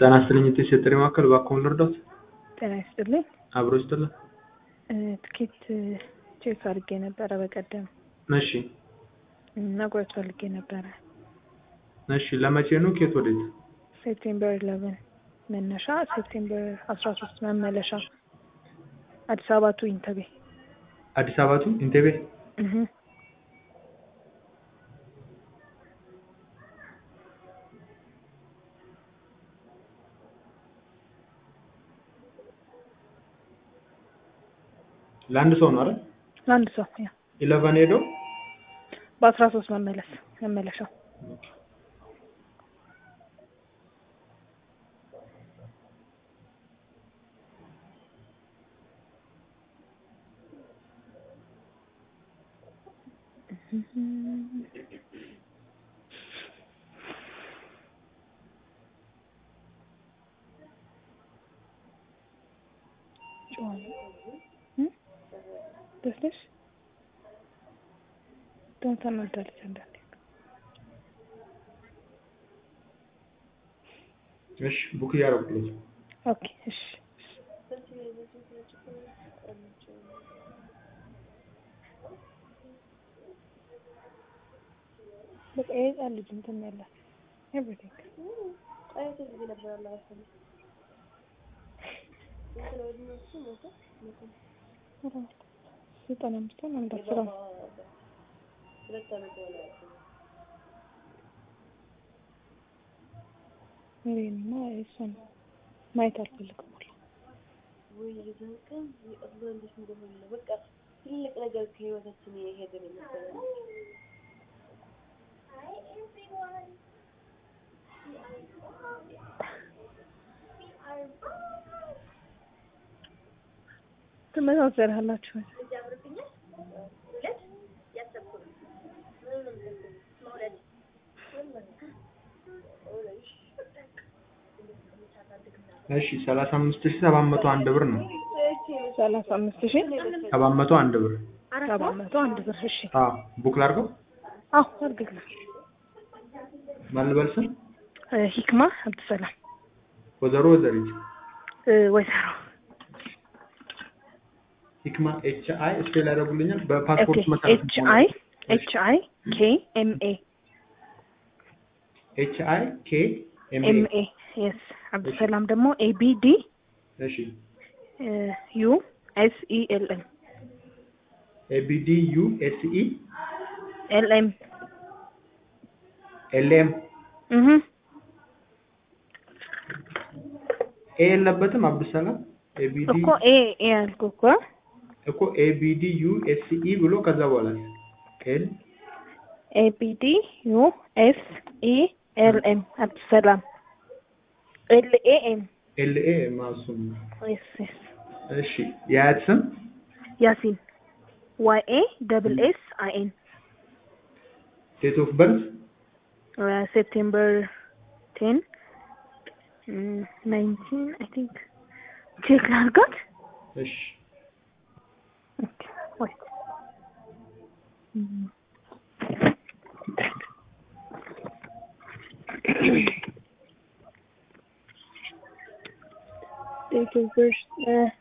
ጤና ይስጥልኝ እቴ የጥሪ ማዕከል እባክዎን ልርዳዎት? ጤና ይስጥልኝ። አብሮ ይስጥልን። ትኬት ቼክ አድርጌ ነበረ በቀደም እሺ መቁረጥ ፈልጌ ነበረ። እሺ ለመቼ ነው? ኬት ወዴት? ሴፕቴምበር ኢለቨን መነሻ፣ ሴፕቴምበር አስራ ሶስት መመለሻ አዲስ አበባ ቱ ኢንተቤ። አዲስ አበባ ቱ ኢንቴቤ። እህ ለአንድ ሰው ነው አይደል? ለአንድ ሰው ያ ኢለቨን ሄዶ በአስራ ሶስት መመለስ መመለሻው ደስደሽ ደግሞ ታናዳለች አንዳንዴ። እሺ ቡክ እያደረጉለት ነው። ኦኬ እሺ በቃ የህፃን ልጅ እንትን ያላት ኤቭሪቲንግ ዘጠና አምስት ነው አንድ አስር ነው። እኔማ እሷን ማየት አልፈልግም ሁላ ወይ የዛን ቀን አላህ እንዴት እንደሆነ በቃ ትልቅ ነገር ከህይወታችን የሄደ ነው መሰለኝ። ትመሳሰላላችሁ። እሺ ሰላሳ አምስት ሺህ ሰባት መቶ አንድ ብር ነው። ሰላሳ አምስት ሺህ ሰባት መቶ አንድ ብር። ሰባት መቶ አንድ ብር። እሺ አዎ ቡክ ላድርገው? አዎ አድርግልኝ። ማን ልበል ስም? ሂክማ አብዱሰላም ወይዘሮ ወይዘሪት ወይዘሮ ሂክማ ኤች አይ ስፔል ያደርጉልኛል? በፓስፖርት መሰረት ኤች አይ ኤች አይ ኬ ኤም ኤ ኤች አይ ኬ ኤም ኤም ኤ ኤ የስ አብዱሰላም ደግሞ ኤ ቢ ዲ እሺ ዩ ኤስ ኢ ኤል ኤም ኤ ቢ ዲ ዩ ኤስ ኢ ኤል ኤም ኤል ኤም እህ ኤ የለበትም አብዱሰላም ኤ ቢ ዲ እኮ ኤ ኤ ያልኩህ እኮ እኮ ኤ ቢ ዲ ዩ ኤስ ኢ ብሎ ከዛ በኋላ ኤል ኤ ቢ ዲ ዩ ኤስ ኢ ኤል ኤም አብዱሰላም ኤል ኤ ኤም ኤል ኤ ማሱም የስ የስ እሺ የአያት ስም ያሲን ዋይ ኤ ደብል ኤስ አይ ኤን ዴት ኦፍ በርዝ ሴፕቴምበር ቴን ናይንቲን አይ ቲንክ ቼክ ላድርጋት። እሺ ኦኬ ወይት ዴት ኦፍ በርዝ